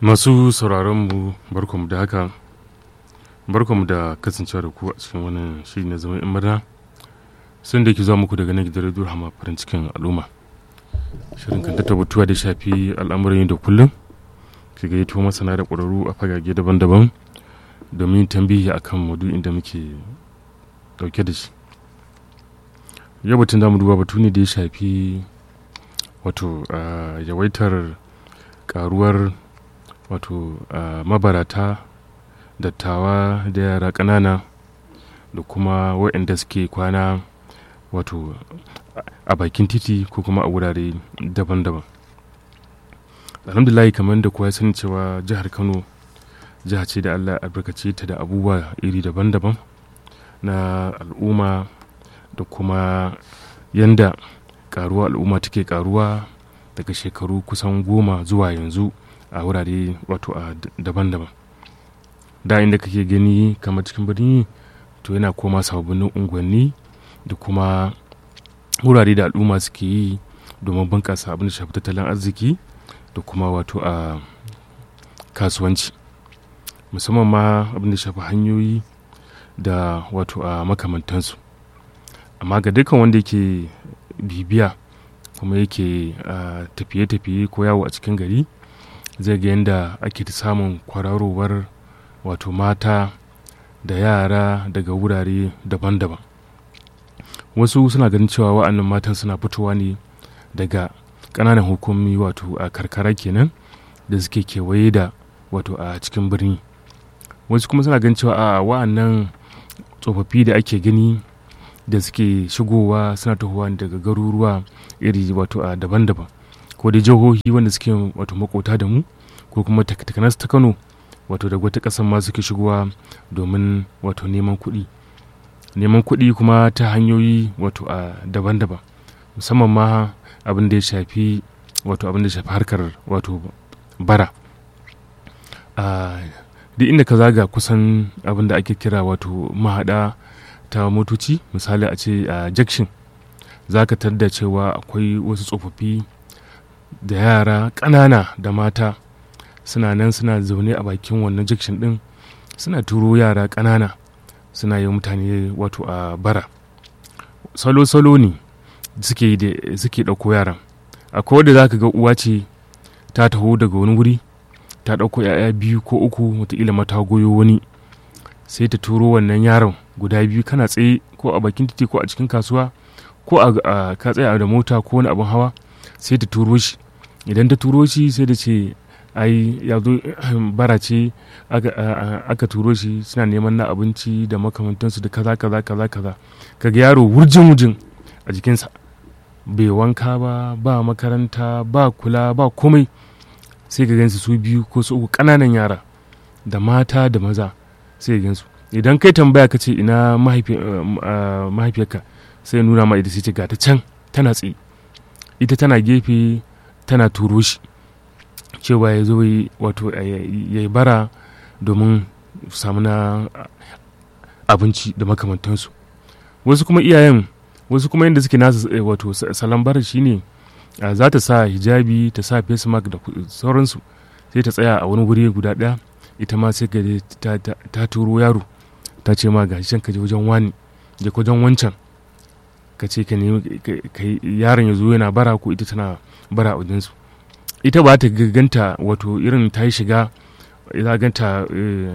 masu sauraronmu barkamu da haka barkamu da kasancewa da ku a cikin wannan shiri na zaman murna sun da ke zuwa muku daga nan gidan radio hama farin cikin al'umma shirin kan ta batuwa da shafi al'amuran da kullum ke gayyato masana da ƙwararru a fagage daban-daban domin tambihi akan maudu'in da muke dauke da shi yau batun da mu duba batu ne da ya shafi wato yawaitar karuwar wato mabarata dattawa da yara ƙanana da kuma waɗanda suke kwana wato a bakin titi ko kuma a wurare daban-daban alhamdulahi kamar da kuwa sani cewa jihar kano jiha ce da allah albarkace ta da abubuwa iri daban-daban na al'umma da kuma yanda karuwa al'umma take karuwa daga shekaru kusan goma zuwa yanzu a wurare wato a daban-daban da inda kake gani kamar cikin birni to yana koma sababbin unguwanni da kuma wurare da al'umma suke yi domin bunƙasa abin da shafi tattalin arziki da kuma wato a kasuwanci musamman ma abin da shafi hanyoyi da wato a makamantansu amma ga dukkan wanda yake bibiya kuma yake tafiye-tafiye ko yawo a cikin gari zai ga yadda ake samun kwararowar wato mata da yara daga wurare daban-daban wasu suna ganin cewa wa'annan matan suna fitowa ne daga ƙananan hukumi wato a karkara kenan da suke kewaye da wato a cikin birni wasu kuma suna ganin cewa a wa'annan tsofaffi da ake gani da suke shigowa suna tahowa daga garuruwa iri wato a daban-daban ko da jihohi wanda suke wato makota da mu ko kuma takanas ta kano wato da wata ƙasar ma suke shigowa domin wato neman kuɗi neman kuɗi kuma ta hanyoyi wato a daban-daban musamman ma abin da ya shafi wato abin da ya shafi harkar wato bara duk inda ka zaga kusan abin da ake kira wato mahaɗa ta motoci misali a ce a jakshin za ka da cewa akwai wasu tsofaffi da yara ƙanana da mata suna nan suna zaune a bakin wannan jakshin ɗin suna turo yara ƙanana suna yi mutane wato a bara salo-salo ne suke ɗauko yaran akwai wadda za ka ga uwa ce ta taho daga wani wuri ta ɗauko 'ya'ya biyu ko uku wataƙila mata goyo wani sai ta turo wannan yaron guda biyu kana tsaye ko a bakin titi ko a cikin kasuwa ko a ka tsaya da mota ko wani abin hawa sai ta turo shi idan ta turo shi sai da ce ai ya zo bara ce aka turo shi suna neman na abinci da makamantansu da kaza kaza kaza kaza kaga yaro wurjin wurjin a jikinsa bai wanka ba ba makaranta ba kula ba komai sai ka gansu su biyu ko su uku ƙananan yara da mata da maza sai ka gansu idan kai tambaya ka ce ina mahaifiyarka sai nuna ma ita sai ce ga ta can tana tsaye ita tana gefe tana turo shi cewa ya zo wato ya yi bara domin samu na abinci da makamantansu wasu kuma iyayen wasu kuma yadda suke nasa wato salon bara shine za ta sa hijabi ta sa face mask da sauransu sai ta tsaya a wani wuri guda ɗaya ita ma sai ta turo yaro ta ce ma ga can ka je wajen wani je wajen wancan ka ce ka nemi yaron ya zo yana bara ko ita tana bara a wajensu ita ba ta ganta wato irin ta yi shiga za ganta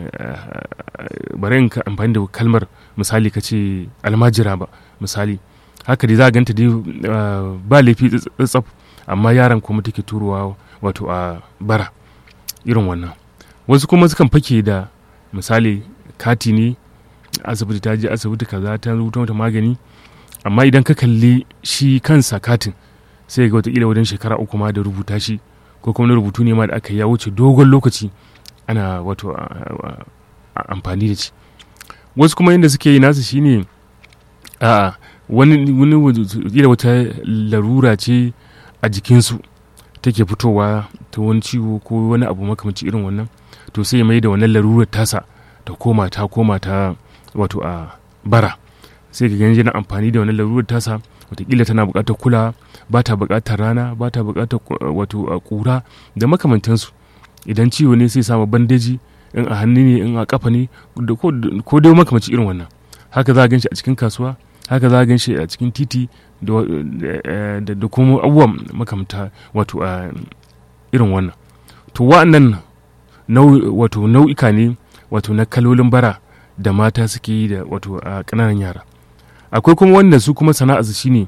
bari in ka amfani da kalmar misali ka ce almajira ba misali haka dai za ganta dai ba laifi tsatsaf amma yaran kuma take turowa wato a bara irin wannan wasu kuma sukan fake da misali kati ne asibiti ta je asibiti kaza ta rubuta mata magani amma idan ka kalli shi kansa katin sai ga watakila wajen shekara uku ma da rubuta shi ko kuma na rubutu ne ma da aka ya wuce dogon lokaci ana wato amfani da shi wasu kuma yadda suke yi nasu shine a wani wani wata larura ce a jikinsu take fitowa ta wani ciwo ko wani abu makamanci irin wannan to sai mai da wannan larurar tasa ta koma ta koma ta wato a bara sai ka gani yana amfani da wannan larurar tasa watakila tana buƙatar kula ba ta buƙatar rana ba ta buƙatar wato ƙura da makamantansu idan ciwo ne sai samu bandeji in a hannu ne in a kafa ne ko dai makamaci irin wannan haka za a gan shi a cikin kasuwa haka za a gan shi a cikin titi da kuma abubuwan makamta wato a irin wannan to wa'annan wato nau'ika ne wato na kalolin bara da mata suke yi da wato a ƙananan yara akwai kuma wanda su kuma sana'arsu shine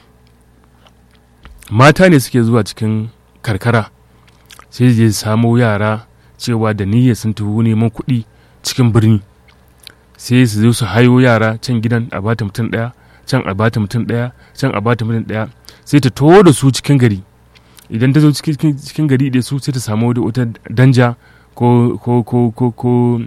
mata ne suke zuwa cikin karkara sai je samo yara cewa da niyya sun tafi neman kuɗi cikin birni sai su zo su hayo yara can gidan a bata mutum ɗaya can a bata mutum ɗaya can a bata mutum ɗaya sai ta taho da su cikin gari idan ta zo cikin gari da su sai ta samu wata danja ko ko ko ko ko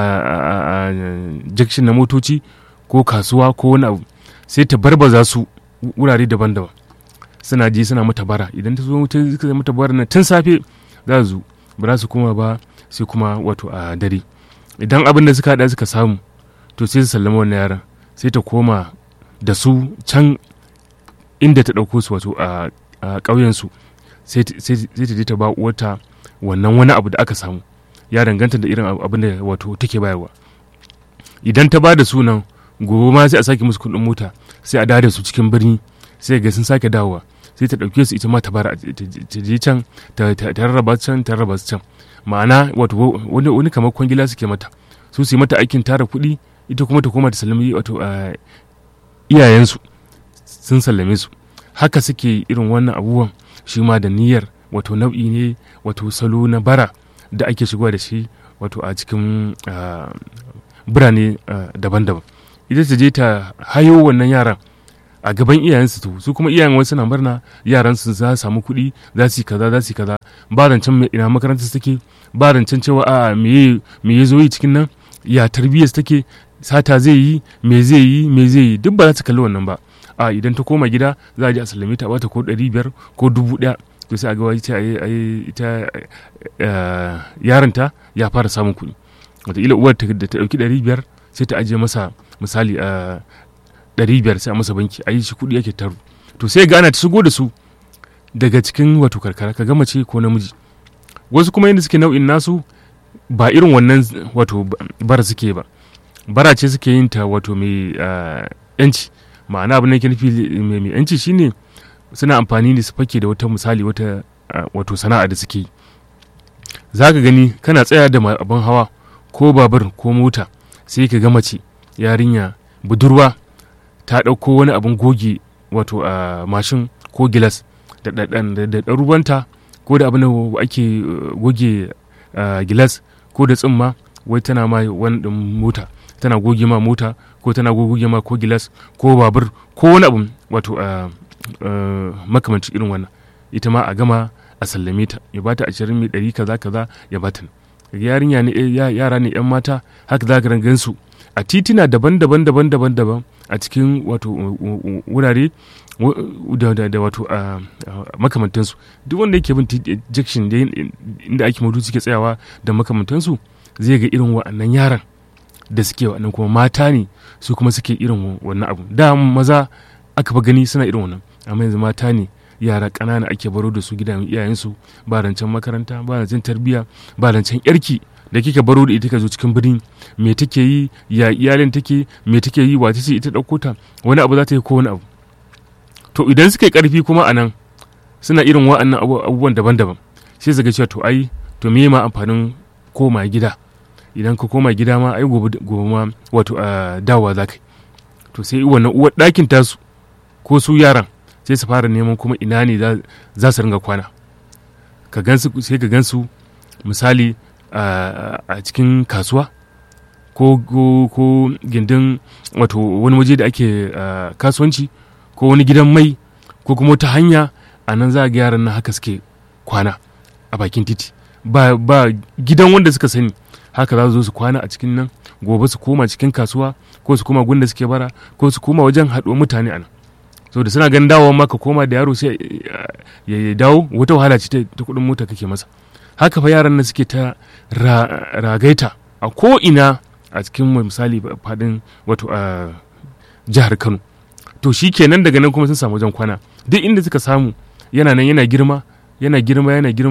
jakshin na motoci ko kasuwa ko wani abu sai ta barbaza su wurare daban-daban suna je suna mata bara idan ta zo ta mata bara na tun safe za su ba za su koma ba sai kuma wato a dare idan abin da suka haɗa suka samu to sai su sallama wannan yaran sai ta koma da su can inda ta ɗauko su wato a ƙauyensu sai ta je ta ba uwarta wannan wani abu da aka samu ya danganta da irin abin da wato take bayarwa idan ta ba da sunan gobe ma sai a sake musu kuɗin mota sai a dawo da su cikin birni sai ga sun sake dawowa sai ta ɗauke su ita ma ta bara ta je can ta rarraba can ta rarraba su can ma'ana wato wani kamar kwangila suke mata su su yi mata aikin tara kuɗi ita kuma ta koma ta sallami wato iyayensu sun sallame su haka suke irin wannan abubuwan shi ma da niyyar wato nau'i ne wato salo na bara da ake shigowa da shi wato a cikin birane daban-daban ita ta je ta hayo wannan yaran a gaban iyayensu to su kuma iyayen wasu na murna yaran su za su samu kuɗi za su yi kaza za su yi kaza ba rancen ina makarantar take ba rancen cewa a me me ya zo yi cikin nan ya tarbiyyar take sata zai yi me zai yi me zai yi duk ba za su kalli wannan ba a idan ta koma gida za a je a sallame ta bata ko ɗari biyar ko dubu ɗaya to sai a ga wai ita yaronta ya fara samun kuɗi wataƙila uwar da ta ɗauki ɗari biyar sai ta ajiye masa misali a ɗari biyar sai a masa banki a yi shi kuɗi ake taru to sai gana ta shigo da su daga cikin wato karkara ka gama ce ko namiji wasu kuma yadda suke nau'in nasu ba irin wannan wato bara suke ba bara ce suke yin ta wato mai yanci ma'ana abin da ke nufi mai yanci shine suna amfani da su fake da wata misali wata wato sana'a da suke yi za ka gani kana tsaya da abin hawa ko babur ko mota sai ka ga mace yarinya budurwa ta ɗauko wani abin goge wato a mashin ko gilas da ɗarubanta ko da abin da ake goge gilas ko da tsimma wai tana ma wani ɗin mota tana goge ma mota ko tana goge ma ko gilas ko babur ko wani abu wato makamancin irin wannan ita ma a gama a sallame ta ya bata ashirin mai ɗari kaza kaza ya bata yarinya ne yara ne yan mata haka za ka gansu a titina daban-daban daban-daban daban a cikin wato wurare da wato a makamantansu duk wanda yake bin jakshin inda ake mutu suke tsayawa da makamantansu zai ga irin wa'annan yaran da suke wa'annan kuma mata ne su kuma suke irin wannan abu da maza aka fa gani suna irin wannan amma yanzu mata ne yara ƙanana ake baro da su gidan iyayensu ba rancen makaranta ba rancen tarbiyya ba rancen yarki da kika baro da ita ka zo cikin birni me take yi ya iyalin take me take yi wace ce ita ɗauko ta wani abu za ta yi ko wani abu to idan suka yi ƙarfi kuma a nan suna irin wa'annan abubuwan daban-daban sai su ga cewa to ai to me ma amfanin koma gida idan ka koma gida ma ai gobe ma wato a dawowa za ka to sai wannan uwar ɗakin tasu ko su yaran sai su fara neman kuma ina ne za su ringa kwana ka gansu sai ka gansu misali a cikin kasuwa ko ko gindin wato wani waje da ake kasuwanci ko wani gidan mai ko kuma wata hanya a nan za a ga yaran nan haka suke kwana a bakin titi ba, ba gidan wanda suka sani haka za su zo su kwana a cikin nan gobe su koma cikin kasuwa ko su koma gunda suke bara ko su koma wajen haɗuwar mutane a nan so da suna ganin dawowa maka koma da yaro sai ya dawo wata wahala ce ta kuɗin mota kake masa haka fa yaran nan suke ta ragaita a ko ina a cikin misali faɗin wato a jihar kano to shi kenan daga nan kuma sun samu wajen kwana duk inda suka samu yana nan yana girma yana girma yana girma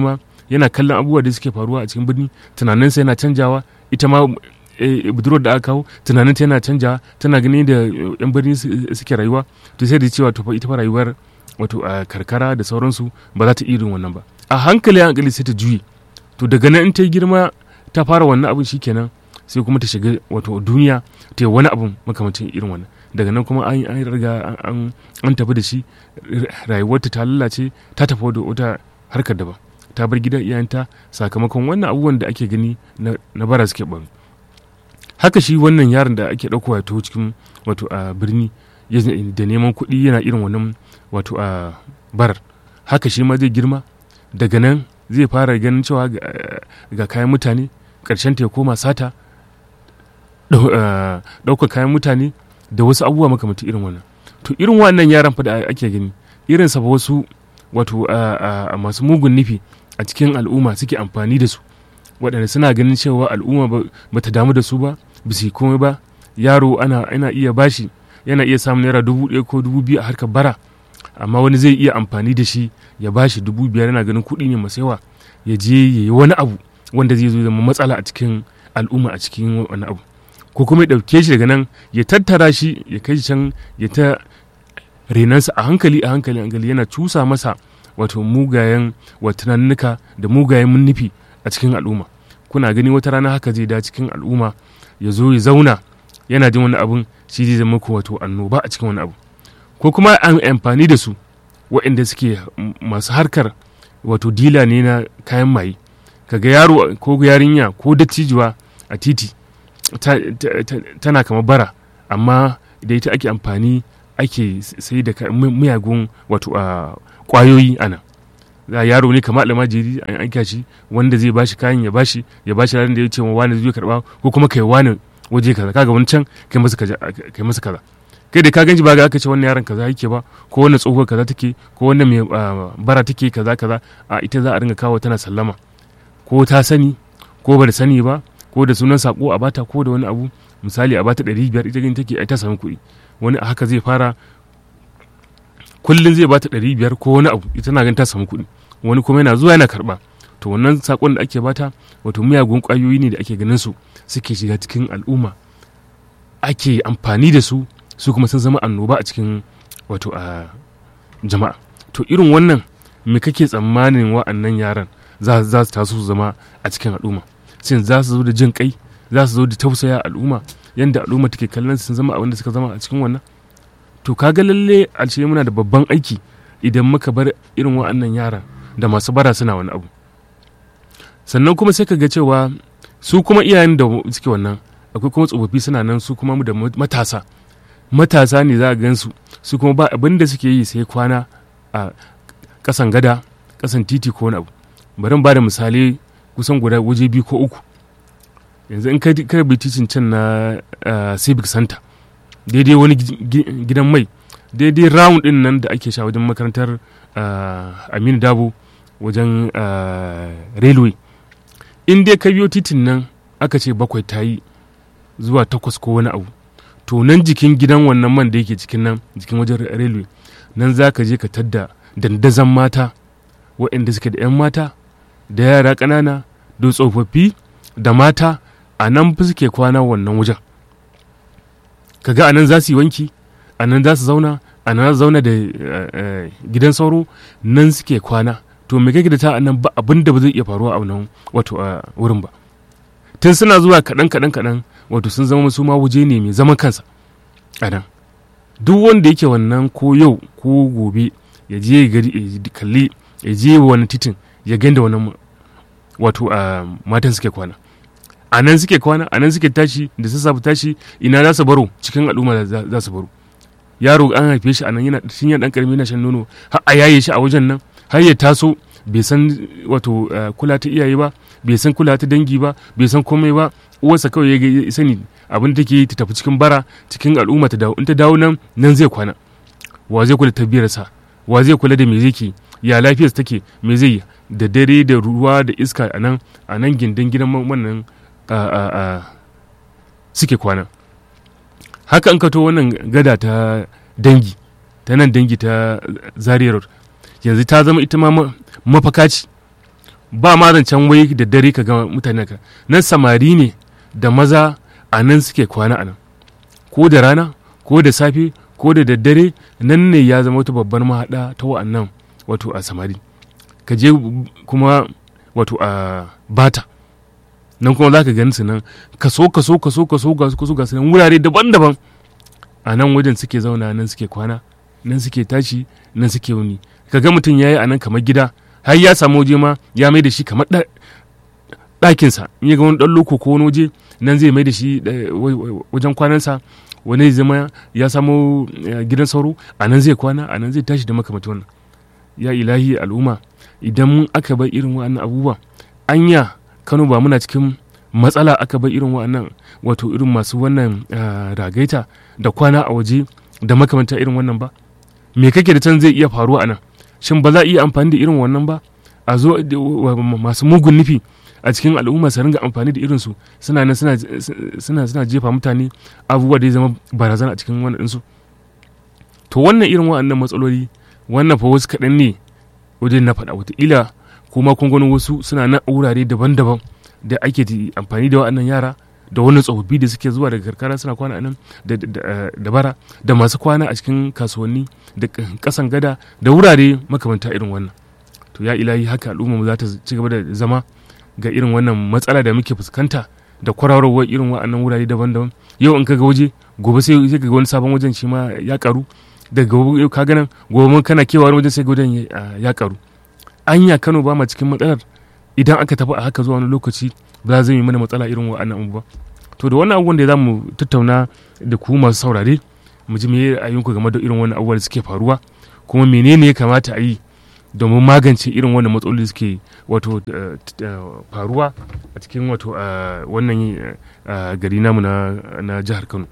yana kallon abubuwa da suke faruwa a cikin birni tunaninsa yana canjawa ita ma budurwar da aka kawo tunaninta yana canjawa tana ganin da yan birni suke rayuwa to sai da cewa to fa ita fa rayuwar wato a karkara da sauransu ba za ta irin wannan ba a hankali hankali sai ta juye to daga nan in ta yi girma ta fara wannan abin shikenan sai kuma ta shiga wato duniya ta yi wani abin makamancin irin wannan daga nan kuma an an riga an tafi da shi rayuwarta ta lalace ta tafi da wata harkar daban ta bar gidan iyayenta sakamakon wannan abubuwan da ake gani na bara suke ban haka shi wannan yaron da ake ɗaukowa ta cikin wato a birni da neman kuɗi yana irin wannan wato a barar haka shi ma zai girma daga nan zai fara ganin cewa ga kayan mutane ƙarshen ta ya koma sata ɗaukar kayan mutane da wasu abubuwa makamata irin wannan to irin wannan yaran fa da ake gani irin sa wasu wato a masu mugun nufi a cikin al'umma suke amfani da su waɗanda suna ganin cewa al'umma ba ta damu da su ba ba su yi komai ba yaro ana ana iya bashi yana iya samun naira dubu ɗaya ko dubu biyu a harkar bara amma wani zai iya amfani da shi ya bashi dubu biyar yana ganin kuɗi ne masu yawa ya je ya yi wani abu wanda zai zo zama matsala a cikin al'umma a cikin wani abu ko kuma ya ɗauke shi daga nan ya tattara shi ya kai can ya ta renansa a hankali a hankali hankali yana cusa masa wato mugayen watanannuka da mugayen nufi a cikin al'umma kuna gani wata rana haka zai da cikin al'umma ya zo ya zauna yana jin wani abun shi zai zama ku wato annoba a cikin wani abu ko kuma an amfani da su waɗanda suke masu harkar wato dila ne na kayan maye kaga yaro ko yarinya ko dattijuwa a titi tana kama bara amma da ita ake amfani ake sai da miyagun wato a kwayoyi ana za yaro ne kamar almajiri an aika shi wanda zai bashi kayan ya bashi ya bashi ranar da ya ce wani zai karba ko kuma kai wani waje kaza kaga wani can kai masa kaza kai masa kaza kai da ka ganji ba ga aka ce wannan yaron kaza yake ba ko wannan tsohuwar kaza take ko wannan mai bara take kaza kaza a ita za a ringa kawo tana sallama ko ta sani ko ba da sani ba ko da sunan sako a bata ko da wani abu misali a bata ɗari biyar ita gani take ai ta samu kuɗi wani a haka zai fara kullum zai bata ɗari biyar ko wani abu ita na ganin ta samu kuɗi wani kuma yana zuwa yana karɓa to wannan sakon da ake bata wato miyagun ƙwayoyi ne da ake ganin su suke shiga cikin al'umma ake amfani da su su kuma sun zama annoba a cikin wato a jama'a to irin wannan me kake tsammanin wa'annan yaran za su taso su zama a cikin al'umma shin za su zo da jin kai za su zo da tausaya al'umma yadda al'umma take kallon sun zama abin da suka zama a cikin wannan to kaga lalle a ce muna da babban aiki idan muka bar irin wa'annan yaran da masu bara suna wani abu sannan kuma sai ka ga cewa su kuma iyayen da suke wannan akwai kuma tsofaffi suna nan su kuma da matasa matasa ne za a gansu su kuma ba abin da suke yi sai kwana a kasan gada kasan titi ko wani abu bari ba da misali kusan guda waje biyu ko uku yanzu in ka bi titin can na civic center daidai wani gidan mai daidai round din nan da ake sha wajen makarantar aminu dabo wajen railway in dai ka biyo titin nan aka ce bakwai ta yi zuwa takwas ko wani abu to nan jikin gidan wannan man da yake cikin nan jikin wajen railway nan za ka je ka tadda dandazon mata waɗanda suke da 'yan mata da yara ƙanana da tsofaffi da mata a nan fi suke kwana wannan wajen kaga a nan za su yi wanki a nan za su zauna a nan za su zauna da gidan sauro nan suke kwana to me kake da ta nan ba abin da ba zai iya faruwa a nan wato a wurin ba tun suna zuwa kaɗan kaɗan kaɗan wato sun zama su ma waje ne mai zaman kansa a nan duk wanda yake wannan ko yau ko gobe ya je gari kalli ya je wani titin ya ganda wannan wato a matan suke kwana a nan suke kwana a nan suke tashi da sassafe tashi ina za su baro cikin al'umma za su baro yaro an haife shi a nan yana tun yana dan karami yana shan nono har a yaye shi a wajen nan har ya taso bai san wato kula ta iyaye ba bai san kula ta dangi ba bai san komai ba uwarsa kawai ya sani abin da take ta tafi cikin bara cikin al'umma ta dawo in ta dawo nan nan zai kwana wa zai kula tabiyarsa wa zai kula da me zai ke ya lafiyarsa take me zai yi da dare da ruwa da iska a nan a nan gindin gidan wannan suke kwana haka an kato wannan gada ta dangi ta nan dangi ta zaria road yanzu ta zama ita ma mafaka ce ba ma zancen wai da dare ka ga mutane ka nan samari ne da maza a nan suke kwana a nan ko da rana ko da safe ko da daddare nan ne ya zama wata babbar mahaɗa ta wa'annan wato a samari ka je kuma wato a bata nan kuma za ka gani su nan kaso kaso kaso kaso kaso ga su nan wurare daban-daban a nan wajen suke zauna nan suke kwana nan suke tashi nan suke wuni ka ga mutum ya yi a nan kamar gida har ya samu waje ma ya mai da shi kamar ɗakinsa in ya ga wani ɗan loko ko wani waje nan zai mai da shi wajen kwanansa wani zai zama ya samu gidan sauro a nan zai kwana a nan zai tashi da makamata wannan ya ilahi al'umma idan aka bar irin wa'annan abubuwa anya kano ba muna cikin matsala aka bar irin wa'annan wato irin masu wannan ragaita da kwana a waje da makamanta irin wannan ba me kake da can zai iya faruwa a nan shin ba za a iya amfani da irin wannan ba a zo masu mugun nufi a cikin al'umma su ringa amfani da irinsu suna nan suna suna jefa mutane abubuwa da ya zama barazana a cikin wannan ɗinsu to wannan irin wa'annan matsaloli wannan fa wasu kaɗan ne wajen na faɗa wataƙila kuma kun gano wasu suna nan a wurare daban-daban da ake amfani da wa'annan yara da wani tsofaffi da suke zuwa daga karkara suna kwana a nan da bara da masu kwana a cikin kasuwanni da kasan gada da wurare makamanta irin wannan to ya ilahi haka al'umma za ta ci gaba da zama ga irin wannan matsala da muke fuskanta da kwararowar irin wa'annan wurare daban-daban yau in kaga waje gobe sai ka ga wani sabon wajen shi ma ya karu daga gobe ka ganin gobe mun kana kewa wajen sai wajen ya karu anya Kano ba ma cikin matsalar idan aka tafi a haka zuwa wani lokaci ba zai yi mana matsala irin wa'annan abubuwa to da wannan abubuwan da za mu tattauna da ku masu saurare mu ji me ra'ayinku game da irin wannan abubuwan da suke faruwa kuma menene ya kamata a yi domin magance irin wannan matsaloli suke wato faruwa a cikin wato wannan gari namu na jihar Kano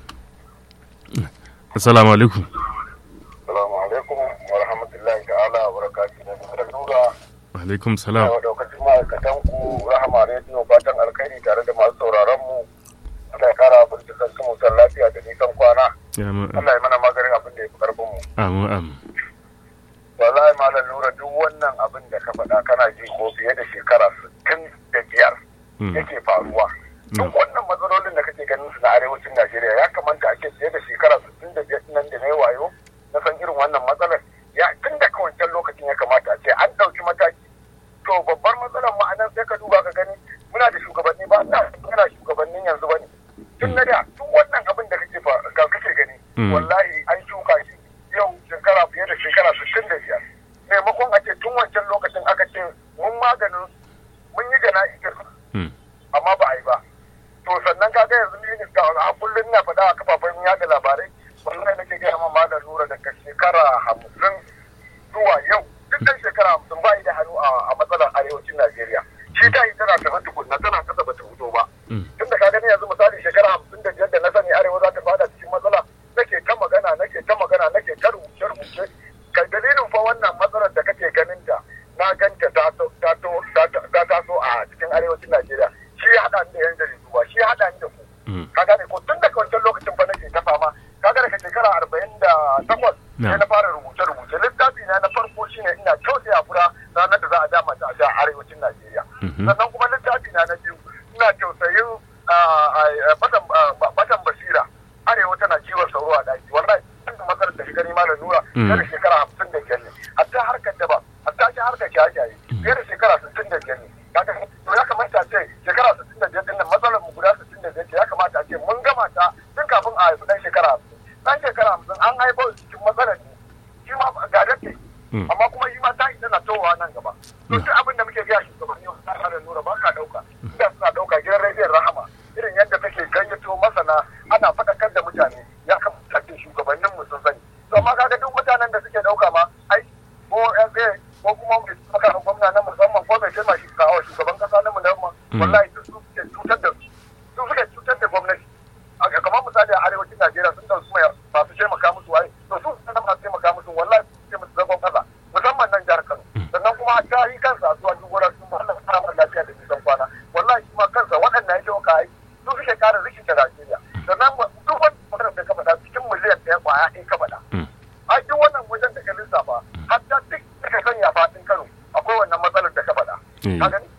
assalamu alaikum assalamu alaikum wa rahmatullahi ta'ala wa barakatuhu da nura alaikum salam wa daukacin ma'aikatan ku rahama rediyo fatan alkhairi tare da masu sauraron mu Allah ya kara bincikan su musan lafiya da nisan kwana Allah ya mana maganin abin da ya fi karfin mu amin amin wallahi malam nura duk wannan abin da ka faɗa kana ji ko fiye da shekara sittin da biyar yake faruwa duk wannan matsalolin da kake ganin su na arewacin Najeriya ya kamata ake fiye da shekara sittin da biyar nan da na yi wayo na san irin wannan matsalar ya tun da wancan lokacin ya kamata a ce an ɗauki mataki to babbar matsalar ma'anar sai ka duba ka gani muna da shugabanni ba ina muna shugabannin yanzu ba ne tun na da tun wannan abin da kake kake gani wallahi an shuka shi yau shekara fiye da shekara sittin da biyar maimakon a ce tun wancan lokacin aka ce mun maganin mun yi jana'izar amma ba a yi ba to sannan ka ga yanzu ni a kullum na faɗa a kafafen yada labarai wallahi nake gaya ma malam nura daga shekara hamsin zuwa yau duk ɗan shekara hamsin ba da hannu a matsalar arewacin najeriya shi ta yi tana tafi tukunna tana kasa bata fito ba tun da ka gani yanzu misali shekara hamsin da biyar da na sani arewa za ta fada cikin matsala nake ta magana nake ta magana nake ta rubuce rubuce kai dalilin fa wannan matsalar da kake ganin ta na ganta ta taso a cikin arewacin najeriya shi ya haɗa ni da yan jaridu ba shi ya haɗa ni da ku ka gane ko tun daga wancan lokacin fa nake ta fama ka ga daga shekara arba'in da takwas sai na fara rubuce rubuce littafi na na farko shine ina kyauta ya fura ranar da za a dama ta a arewacin najeriya sannan kuma littafi na na biyu ina tausayin batan basira arewa tana ciwon sauro a daki wallahi tun matsalar da shi gani malam nura fiye da shekara hamsin da biyar ne hatta harkar daba hatta shi harkar shaye-shaye fiye da shekara sittin da biyar ne to ya kamata a ce shekara sittin da biyar din nan matsalar mu guda sittin da biyar ce ya kamata a ce mun gama ta tun kafin a haifi dan shekara hamsin dan shekara hamsin an haifar cikin matsalar ne shi ma ga dace amma kuma shi ma ta yi tana towa nan gaba to duk abin da muke gaya shugabanni wa da nura ba ka dauka inda suna dauka gidan rediyon rahama irin yadda take gayyato masana ana faɗakar da mutane ya kamata ce shugabannin mu sun sani to amma kaga duk mutanen da suke dauka ma ai ko SA ko kuma mai saka gwamna na musamman ko mai taimaka shi kawo shugaban kasa na musamman wallahi su suke cutar da su su suke cutar da gwamnati kamar misali a arewacin Najeriya sun dauki mai masu taimaka musu waye to su sun masu taimaka musu wallahi su ce musu zagon kasa musamman nan jihar Kano sannan kuma ta yi kansa a zuwa duk wurin sun Allah ta samu lafiya da nisan kwana wallahi shi ma kansa waɗannan yake ka ai su suke kare rikita Najeriya sannan duk wani magana da ka faɗa cikin miliyan ɗaya kwaya ɗaya ka faɗa a duk wannan wajen da ka lissafa hatta duk da ka sanya faɗin Kano akwai wannan matsalar da ka faɗa ka gani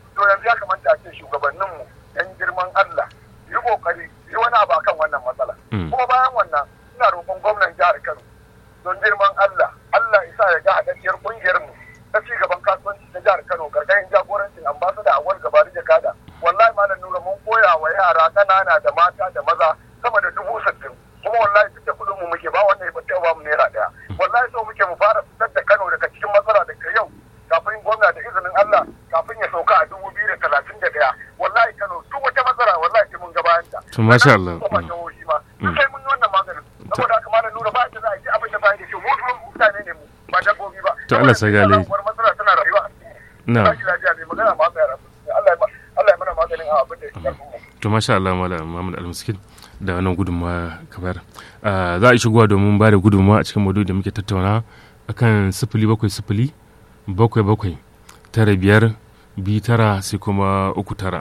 talatin da ɗaya wallahi kano duk wata matsala wallahi sai mun ga bayan ta to masha Allah kuma jihohi ma duk sai mun yi wannan maganin saboda haka malam nura ba da za a yi abin da bayan da ke mu mutane ne mu ba dabbobi ba To Allah sa gale. matsala tana rayuwa na ba shi lafiya mai magana ma mai rasu Allah ya Allah ya mana maganin abin da ya karfin mu to masha Allah malam Muhammad Al-Miskin da wannan gudunmawa ka bayar Ah, za a yi shigowa domin ba da gudunmawa a cikin maudu'i da muke tattauna akan sifili bakwai sifili bakwai bakwai tara biyar biyu tara sai kuma uku tara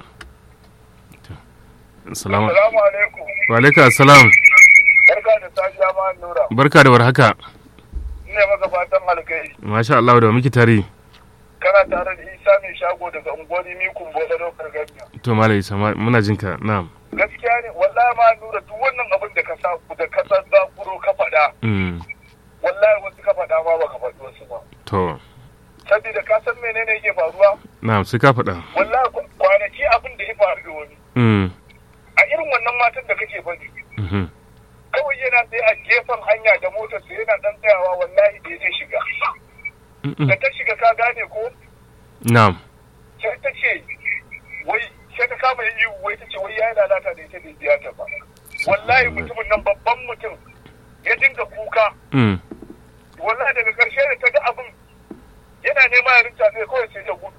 To, Salamu Assalamu alaikum wa alaikum assalam barka da safiya ma nura barka da warhaka ina maka fatan alkai masha Allah da muke tare kana tare da Isa mai shago daga unguwar Mikun Bola Dokar Gamiya to malai sama muna jinka na'am gaskiya ne wallahi ma nura duk wannan abin da ka sa da ka san zakuro ka faɗa Mm, wallahi wasu ka faɗa ma baka faɗi wasu ba to saboda ka san menene yake faruwa na'am sai ka faɗa wallahi kwa- kwanaki abin da ya faru da wani Mm, a irin wannan matan da kake faɗi mhm. kawai yana tsaye a gefen hanya da motar sa yana dan tsayawa wallahi da ya shiga Mm-mm. da ta shiga ka gane ko na'am sai ta ce wai sai ta kama yin ihu wai ta ce wai ya yi lalata da ita bai biya ta ba wallahi mutumin nan babban mutum ya dinga kuka Mm, wallahi daga karshe da ta ga abin yana nema ya rinta sai kawai sai ta gudu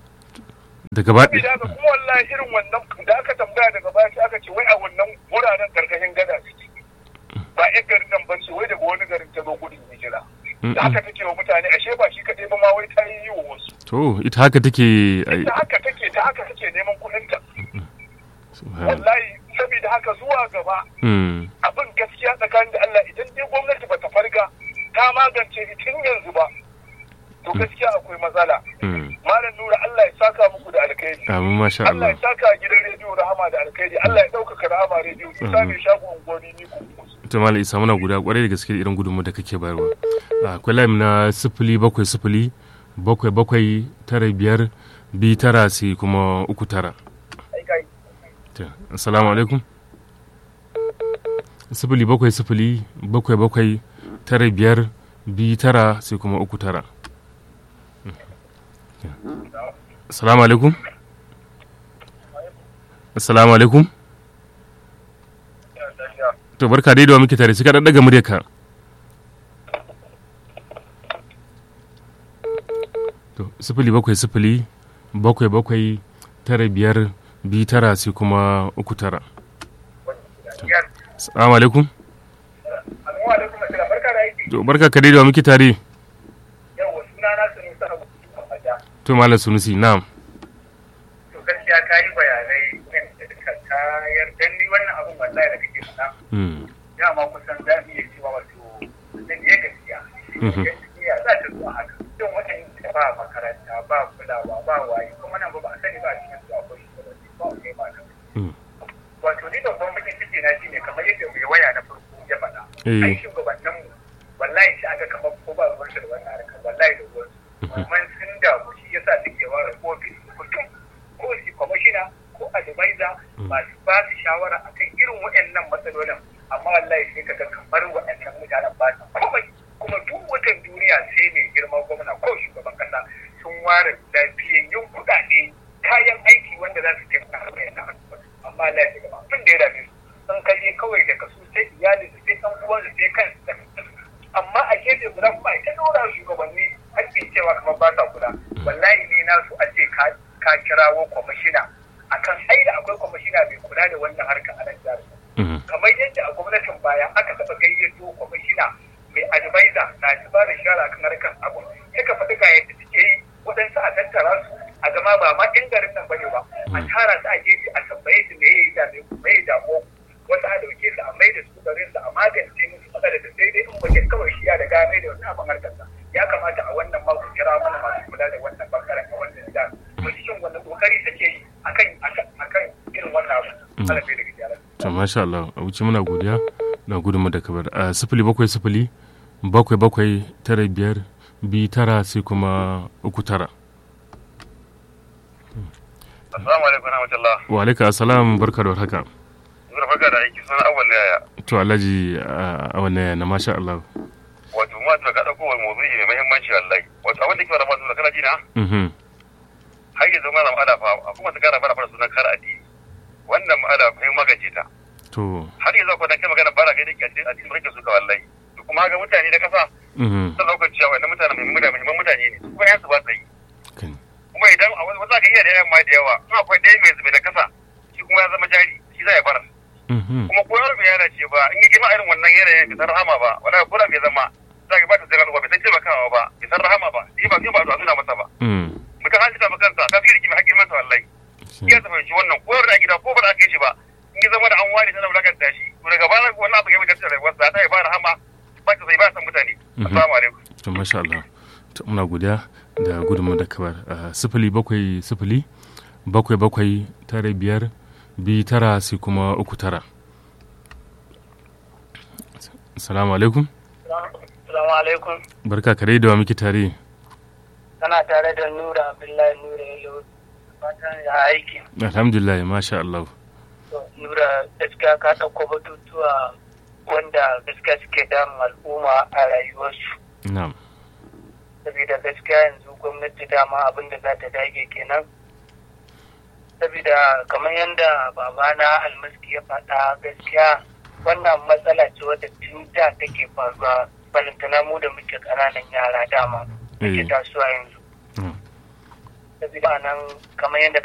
daga ba saboda haka kuma wallahi irin wannan da aka tambaya daga baya sai aka ce wai a wannan wuraren karkashin gada suke ba yan garin nan ba ce wai daga wani garin ta zo gudun hijira da haka take wa mutane ashe ba shi kaɗai ba ma wai ta yi wa wasu to ita haka take ai, ta haka take ta haka take neman kuɗinta subhanallah. wallahi saboda haka zuwa gaba Mm, abin gaskiya tsakanin da Allah idan dai gwamnati ba ta farga ta magance shi tun yanzu ba to gaskiya akwai matsala mm. malam nura Allah ya saka muku da alkhairi amin masha Allah Allah ya saka gidan rediyo rahama da alkhairi Allah ya ɗaukaka rahama rediyo isa mai shago unguwanni ni kuma to malam isa muna guda kwarai da gaske da irin gudunmu da kake bayarwa akwai layin na sifili bakwai sifili bakwai bakwai tara biyar biyu tara sai kuma uku tara To, assalamu alaikum sifili bakwai sifili bakwai bakwai tara biyar biyu tara sai kuma uku tara assalamu alaikum assalamu alaikum to barka dai da wa muke tare sai ka dan daga muryarka to sifili bakwai sifili bakwai bakwai tara biyar biyu tara sai kuma uku tara assalamu alaikum Assalamu alaikum assalam barka da aiki to barka ka dai da wa muke tare yawa suna na sunu sa abu fada to malam sunusi na'am to gaskiya ka yi bayanai da ka tayar dan ni wannan abin wallahi da kake faɗa Mm, dama kusan za mu iya cewa wato da ne gaskiya Mhm. gaskiya za ta zuwa haka don wajen da ba makaranta ba kulawa ba waye kuma nan ba ba a sani ba a cikin su akwai shugabanni ba wani ba nan mm, wato ni da kuma bakin ciki na shine kamar yadda mai waya na farko ya faɗa Eh. ai shugabannin mu wallahi shi aka kamar ko ba ruwan shi da wannan harkar wallahi da ruwan su amma sun damu shi yasa suke ware ofis mutum ko shi kwamishina ko advisor masu ba su shawara akan irin waɗannan matsalolin amma wallahi sai kaga kamar waɗannan mutanen ba su komai kuma duk watan duniya sai mai girman gwamna ko shugaban kasa sun ware lafiyayyun kuɗaɗe kayan aiki wanda za su taimaka a wayan amma Allah ya gaba abin da ya dame su sun kaje kawai daga su sai iyali su sai ɗan uwan su sai kansu da amma a gefe guda kuma ita dora shugabanni hakkin cewa kamar ba sa kula wallahi ne na su a ce ka ka kirawo kwamishina akan ai da akwai kwamishina mai kula da wannan harkar a nan jihar mm, kamar yadda a gwamnatin baya aka taɓa gayyato kwamishina mai advisor na ci ba da shara kan harkar abu suka faɗi ga yadda suke yi waɗansu a tattara su a zama ba ma ɗin garin nan bane ba a tara su a gefe a tambaye su me ya yi dame ku me ya damo wasu a ɗauke su a mai da su garin su a magance musu matsalar da sai dai in wajen kawai shi ya da gane da wannan abin harkar sa ya kamata a wannan mako kira mana masu kula da wannan bangaren a wannan gida mu cikin wannan kokari suke yi akan akan irin wannan abu Allah bai da gyara to masha Allah a wuce muna godiya na gudunmu da kabar a sifili bakwai sifili bakwai bakwai tara biyar biyu tara sai kuma uku tara Assalamu alaikum rahmatullah. wa alaika assalam barka da warhaka Zura farka da aiki suna awal yaya. to alhaji a wannan na masha Allah Wato ma ta ka dauko wani mawdu'i mai muhimmanci wallahi. Wato abin da ke fara masu da kana ji na? mhm har yanzu mana ma'ala fa a kuma su kara bara fara sunan kara addini wannan ma'ala kai magaje ta to har yanzu ko dan kai magana bara kai da kyace addini kake suka wallahi to kuma ga mutane da kasa mhm sun dauka cewa wannan mutane mai mutane muhimman mutane ne kuma yan su ba tsayi kan kuma idan a wasu ka iya da yayan ma da yawa in akwai ɗaya mai zube da kasa shi kuma ya zama jari shi za ya bara mhm kuma ko yaro bai yana ce ba in yi girma irin wannan yanayin bai san rahama ba wala ko da bai zama za ka ba ta zira ba bai san taimakawa ba bai san rahama ba shi ba shi ba a nuna masa ba mhm mutum an jita kansa ka fi rikimi hakkin masa wallahi iya ta fahimci wannan ko da gida ko ba da aka yi shi ba in ya zama da an ware tana wulakanta shi to daga baya wannan abu ya mutunta rayuwarsa ta yi ba rahama ba ta zai ba san mutane assalamu alaikum to masha Allah to muna godiya da gudunmu da kabar Ah, sifili bakwai sifili bakwai bakwai tara biyar biyu tara sai kuma uku tara salamu alaikum Salamu alaikum. barka kare da wa muke tare Kana tare da Nura Abdullahi Nura Yalo. Fatan ya aiki. alhamdulillah masha Allah To, Nura gaskiya ka ɗauko batutuwa wanda gaskiya suke damun al'umma a rayuwarsu. na'am Saboda gaskiya yanzu gwamnati dama abin da za ta dage kenan. Saboda kamar yadda babana almaski ya faɗa gaskiya wannan matsala ce wadda tun da take faruwa balantana mu da muke ƙananan yara dama muke Eh. tasowa yanzu. Mm. saboda nan kamar yadda